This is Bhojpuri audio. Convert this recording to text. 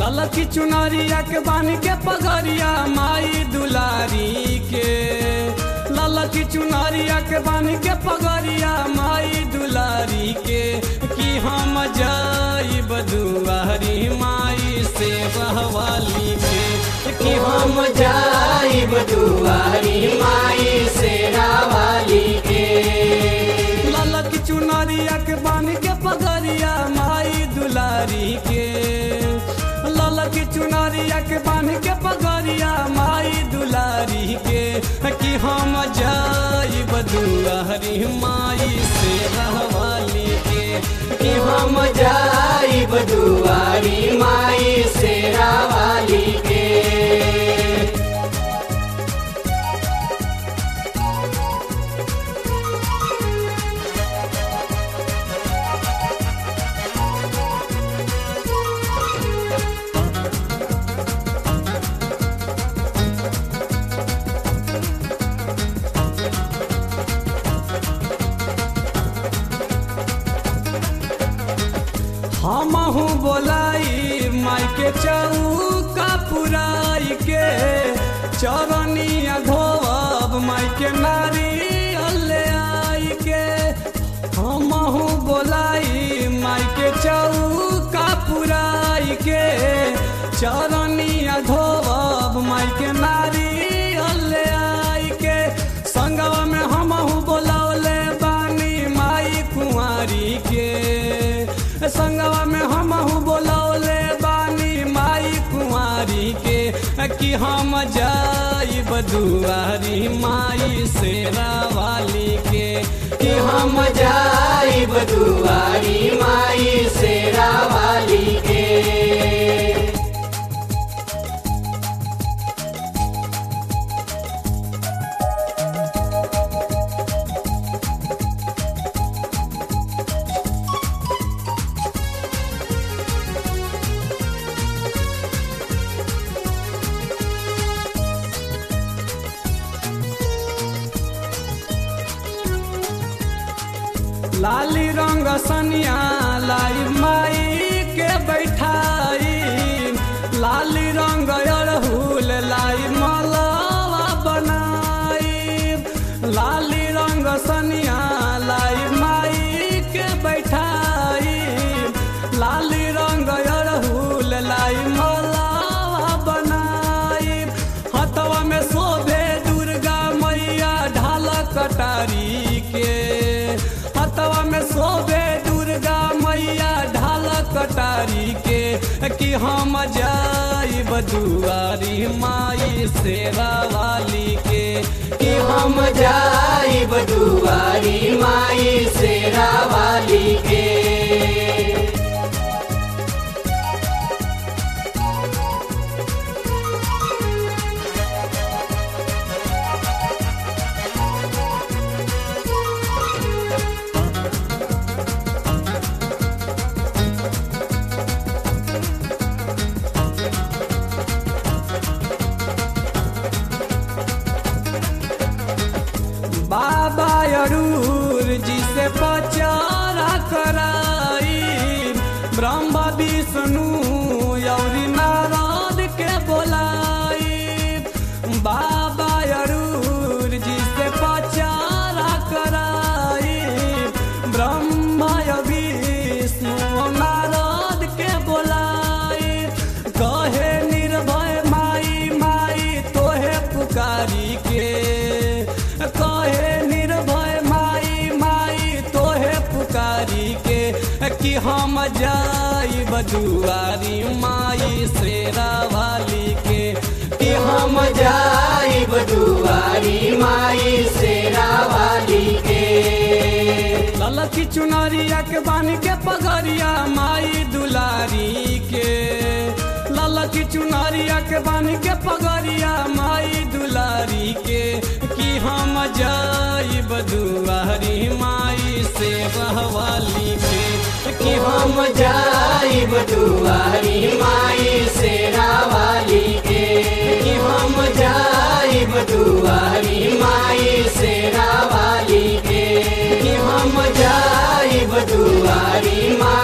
ललकी चुनरिया के बानी के पगरिया माई दुलारी के ललकी चुनरिया के बानी के पगरिया माई दुलारी के कि हम जाई बदुआरी माई से बहवाली के कि हम जाई बदुआरी माई से रावाली के ललक चुनरिया के बानी के पगरिया माई दुलारी के ललक चुनरिया के बानी के पगरिया माई दुलारी के कि हम जाई बदुआरी माई से रहवाली के कि हम जाई बदुआरी माई से रावाली के हमहू बोलाई माई के चौका पुराई के चरनिया धोब माई के नारी अल्ले आई के हमहू बोलाई माई के चौका पुराई के चरनिया धोब माई के नारी अल्ले आई के संगवा में हमहू बोलौले बानी माई कुंवारी के संगवा में हमहू बोलौले बानी माई कुंवारी के कि हम जाई बदुआरी माई से रावाली के कि हम जाई बदुआरी माई से रावाली के लाली रंग सनिया लाई माई के बैठाई लाली रंग अड़हुल लाई मलवा बनाई लाली रंग सनिया लाई माई के बैठाई लाली रंग अड़हुल लाई मलवा बनाई हथवा में शोभे दुर्गा मैया ढाल कटारी के हथवा में शोभे दुर्गा मैया ढाल कटारी के कि हम जाई बदुआरी माई से रावाली के कि हम जाई बदुआरी माई से रावाली के बाबा अरूर जी से पचारा कराई ब्रह्मा विष्णु यौरी नारद के बोलाई बाबा अरूर जी से पचारा कराई ब्रह्मा विष्णु नारद के बोलाई कहे निर्भय माई माई तोहे पुकारी के कहे निर्भय माई माई तोहे पुकारी के कि हम जाई बदुआरी माई से रावाली के कि हम जाई बदुआरी माई से रावाली के ललकी चुनरिया के बानी के पगरिया माई दुलारी के ललकी चुनरिया के बानी के पगरिया माई दुलारी के कि हम जाई बदुआरी माई से बहवाली के कि हम जाई बदुआरी माई से रावाली के कि हम जाई बदुआरी माई से रावाली के कि हम जाई बदुआरी माई